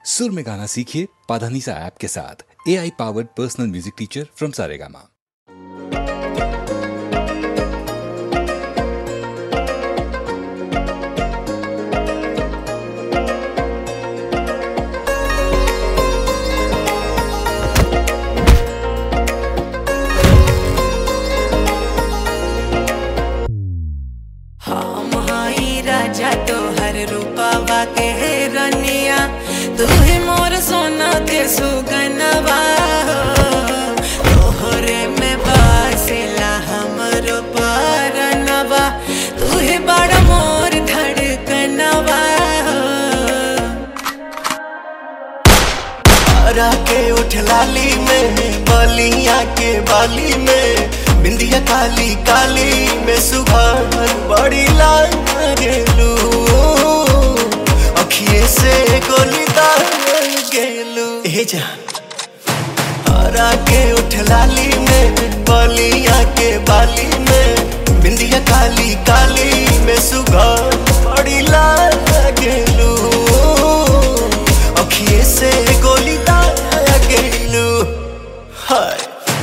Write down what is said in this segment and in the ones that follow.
सुर में गाना सीखिए पाधानीसा ऐप के साथ A I powered personal music teacher from Saregama हम हाई राजा तोहर रूपावा के रनिया तू ही मोर सोना के सुगनवा तोहरे में बासेला हमरो परनवा तू ही बड़ा मोर धड़कनवा हरा के उठ लाली में बलिया के बाली में बिंदिया काली काली में सुबह बड़ी लाल गेलू अखिए से गोली दाल गेलू हे जा हरा के उठ लाली में बलिया के बाली में बिंदिया काली काली में सुबह बड़ी लाल गेलू अखिए से गोली दाल गेलू हाय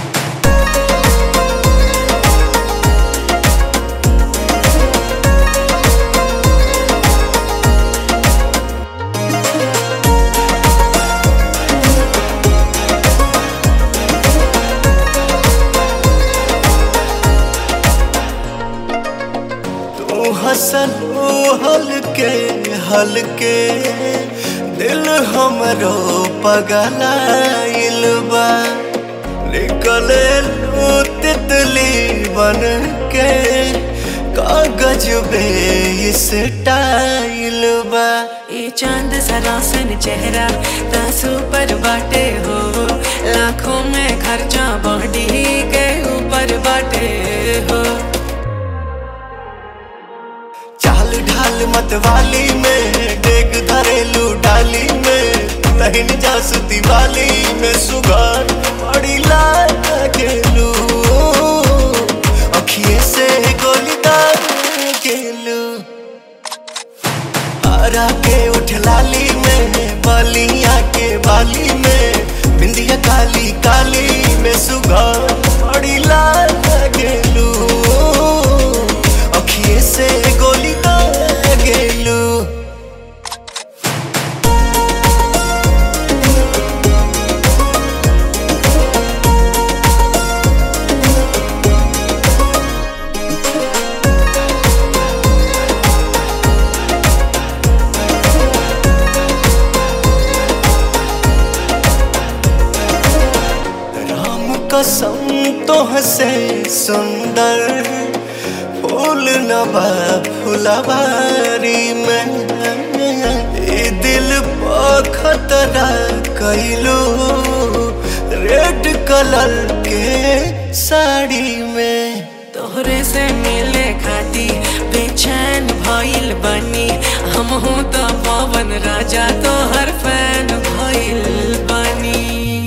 तू हसन हलके हलके दिल हमरो पगलाइल बा निकले लू तितली बन के कागज बे इस टाइल बा ये चांद सरासन चेहरा तासू पर बाटे हो लाखों में खर्चा बॉडी के ऊपर बाटे हो चाल ढाल मतवाली में डेग धरेलू डाली में तहिन जासुती वाली में सुगार बड़ी लाल गेलू अखिए से गोली दाल गेलू हरा के उठ लाली में बलिया के बाली में बिंदिया काली काली में सुगार बड़ी लाल गेलू अखिए से गोली दाल गेलू राम कसम तो हसे सुंदर फूल नबा फुलवारी में ए दिल पर खतरा कैलू रेड कलर के साड़ी में तोहरे से मिले खाती बेचैन भइल बनी हम हूँ तो पवन राजा तोहर फैन भइल बनी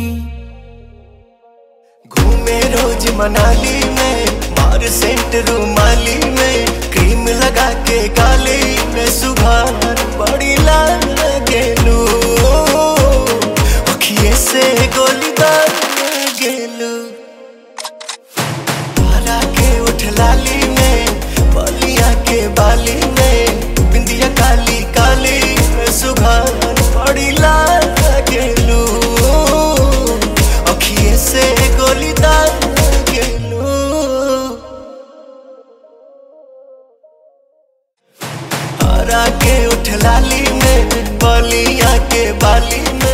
घूमे रोज मनाली में मार सेंट रूमाली में क्रीम लगा के गाली में सुबह बड़ी लाल गेलू अखिए से गोली दाल गेलू हरा के उठ लाली में बलिया के बाली में बिंदिया काली काली में सुबह बड़ी लाल गेलू अखिए से गोली दाल गेलू हरा के उठ लाली में बलिया के बाली में